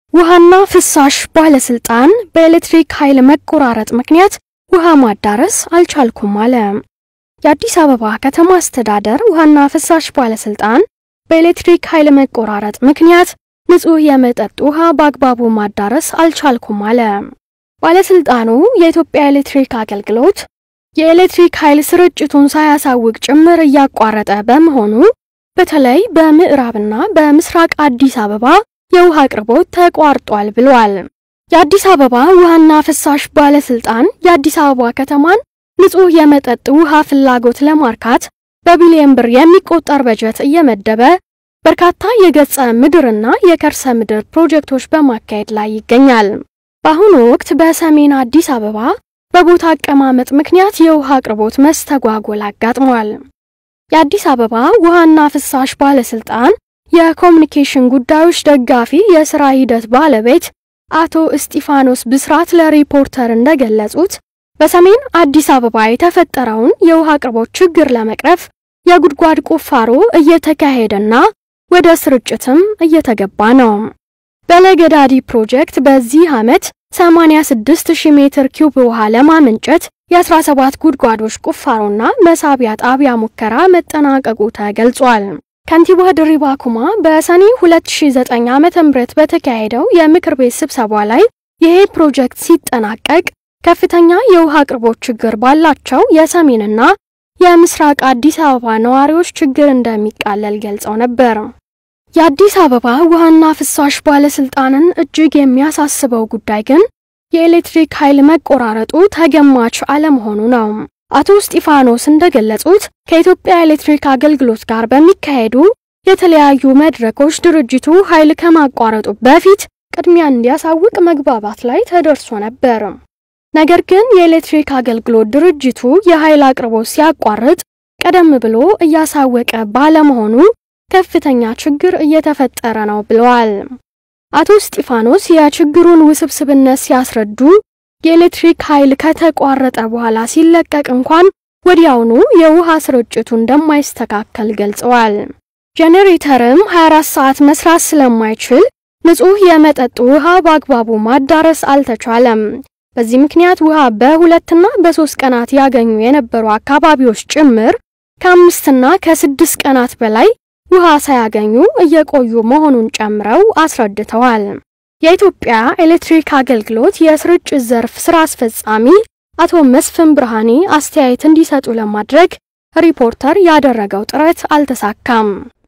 ውሃና ፍሳሽ ባለስልጣን በኤሌክትሪክ ኃይል መቆራረጥ ምክንያት ውሃ ማዳረስ አልቻልኩም አለ። የአዲስ አበባ ከተማ አስተዳደር ውሃና ፍሳሽ ባለስልጣን በኤሌክትሪክ ኃይል መቆራረጥ ምክንያት ንጹህ የመጠጥ ውሃ በአግባቡ ማዳረስ አልቻልኩም አለ። ባለስልጣኑ የኢትዮጵያ ኤሌክትሪክ አገልግሎት የኤሌክትሪክ ኃይል ስርጭቱን ሳያሳውቅ ጭምር እያቋረጠ በመሆኑ በተለይ በምዕራብና በምስራቅ አዲስ አበባ የውሃ አቅርቦት ተቋርጧል ብሏል። የአዲስ አበባ ውሃና ፍሳሽ ባለስልጣን የአዲስ አበባ ከተማን ንጹህ የመጠጥ ውሃ ፍላጎት ለማርካት በቢሊዮን ብር የሚቆጠር በጀት እየመደበ በርካታ የገጸ ምድርና የከርሰ ምድር ፕሮጀክቶች በማካሄድ ላይ ይገኛል። በአሁኑ ወቅት በሰሜን አዲስ አበባ በቦታ አቀማመጥ ምክንያት የውሃ አቅርቦት መስተጓጎል አጋጥሟል። የአዲስ አበባ ውሃና ፍሳሽ ባለስልጣን የኮሚኒኬሽን ጉዳዮች ደጋፊ የሥራ ሂደት ባለቤት አቶ እስጢፋኖስ ብስራት ለሪፖርተር እንደገለጹት በሰሜን አዲስ አበባ የተፈጠረውን የውሃ አቅርቦት ችግር ለመቅረፍ የጉድጓድ ቁፋሮ እየተካሄደና ወደ ስርጭትም እየተገባ ነው። በለገዳዲ ፕሮጀክት በዚህ ዓመት 86000 ሜትር ኪዩብ ውሃ ለማመንጨት የ17 ጉድጓዶች ቁፋሮና መሳቢያ ጣቢያ ሙከራ መጠናቀቁ ተገልጿል። ከንቲባ ድሪባ ኩማ በሰኔ 2009 ዓ.ም በተካሄደው የምክር ቤት ስብሰባ ላይ ይሄ ፕሮጀክት ሲጠናቀቅ ከፍተኛ የውሃ አቅርቦት ችግር ባላቸው የሰሜንና የምስራቅ አዲስ አበባ ነዋሪዎች ችግር እንደሚቃለል ገልጸው ነበር። የአዲስ አበባ ውሃና ፍሳሽ ባለስልጣንን እጅግ የሚያሳስበው ጉዳይ ግን የኤሌክትሪክ ኃይል መቆራረጡ ተገማች አለመሆኑ ነው። አቶ እስጢፋኖስ እንደገለጹት ከኢትዮጵያ ኤሌክትሪክ አገልግሎት ጋር በሚካሄዱ የተለያዩ መድረኮች ድርጅቱ ኃይል ከማቋረጡ በፊት ቅድሚያ እንዲያሳውቅ መግባባት ላይ ተደርሶ ነበር። ነገር ግን የኤሌክትሪክ አገልግሎት ድርጅቱ የኃይል አቅርቦት ሲያቋርጥ ቀደም ብሎ እያሳወቀ ባለመሆኑ ከፍተኛ ችግር እየተፈጠረ ነው ብለዋል። አቶ እስጢፋኖስ የችግሩን ውስብስብነት ሲያስረዱ የኤሌክትሪክ ኃይል ከተቋረጠ በኋላ ሲለቀቅ እንኳን ወዲያውኑ የውሃ ስርጭቱ እንደማይስተካከል ገልጸዋል። ጄኔሬተርም 24 ሰዓት መስራት ስለማይችል ንጹህ የመጠጥ ውሃ በአግባቡ ማዳረስ አልተቻለም። በዚህ ምክንያት ውሃ በሁለትና በሶስት ቀናት ያገኙ የነበሩ አካባቢዎች ጭምር ከአምስትና ከስድስት ቀናት በላይ ውሃ ሳያገኙ እየቆዩ መሆኑን ጨምረው አስረድተዋል። የኢትዮጵያ ኤሌክትሪክ አገልግሎት የስርጭት ዘርፍ ስራ አስፈጻሚ አቶ መስፍን ብርሃኔ አስተያየት እንዲሰጡ ለማድረግ ሪፖርተር ያደረገው ጥረት አልተሳካም።